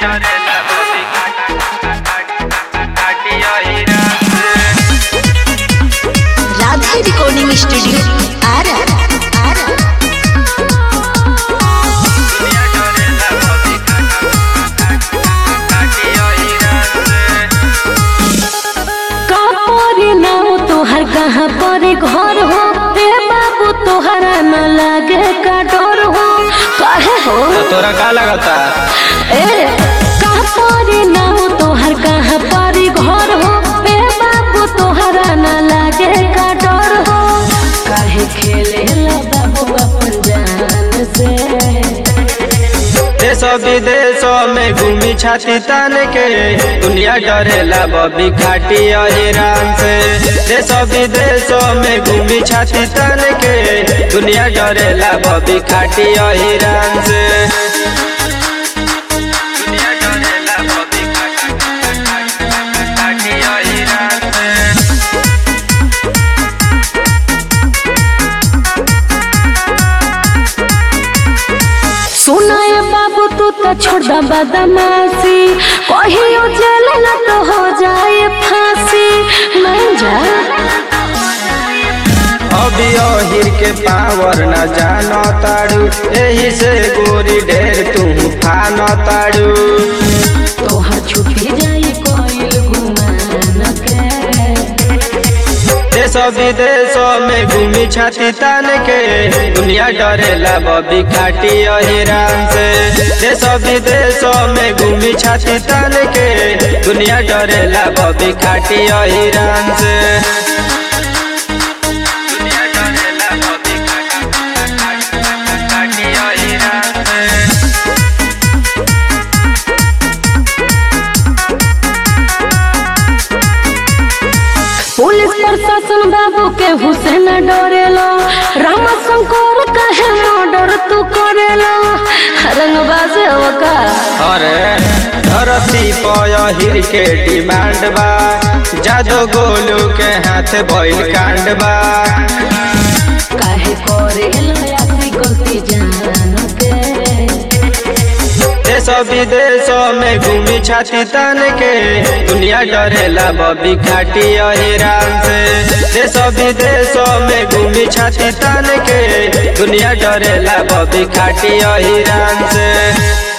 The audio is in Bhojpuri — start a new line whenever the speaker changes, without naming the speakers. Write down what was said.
राधा रिकॉर्डिंग स्टूडियो आरा आरा
कापरे नाव तोहर कहाँ पर घर हो रे बाबू तोहरा न लागे का डर हो काहे हो
तोरा का लगता
ए कापरे नाव तोहर कहाँ पर घर हो रे बाबू तोहरा न लागे का डर हो काहे खेले ला बाबू अपन जान से
देश विदेशों में घूमी छाती तान के दुनिया डरेला बबी खाटी अहिरान से देश विदेशों में घूमी छाती तान के दुनिया डरेला बबी खाटी अहिरान से दुनिया डरेला बबी खाटी अहिरान से
सुनाए बाबू तू तो छोड़ दा बदमाशी कहियो जेल न तो हो जाए फांसी मान जा
अभी अहिर के पावर न जानो ताड़ू एही से गोरी ढेर तू फान ताड़ू
तोहर छुपी जाए कोई गुमान के
देश विदेशों में घूमी छाती तान के दुनिया डरेला बबी खाटी अहिरान से देश विदेशों में घूमी छाती तान के दुनिया डरेला बबी खाटी अहिरान से दुनिया डरेला बबी खाटी अहिरान से
पुलिस प्रशासन बाबू के हुसैन डरेलो राम शंकर कहे मर्डर तू करेलो रंगबाज का
अरे धरती पहिर के डिमांड बा जादो गोलू के हाथ बैल कांड बा
काहे करेलो ऐसी गलती जान के
देश विदेशों में घूमी छाती तान के दुनिया डरेला बबी खाटी अहिरान से देश विदेशों में घूमी छाती तान के दुनिया डरेला बबी खाटी अहिरान से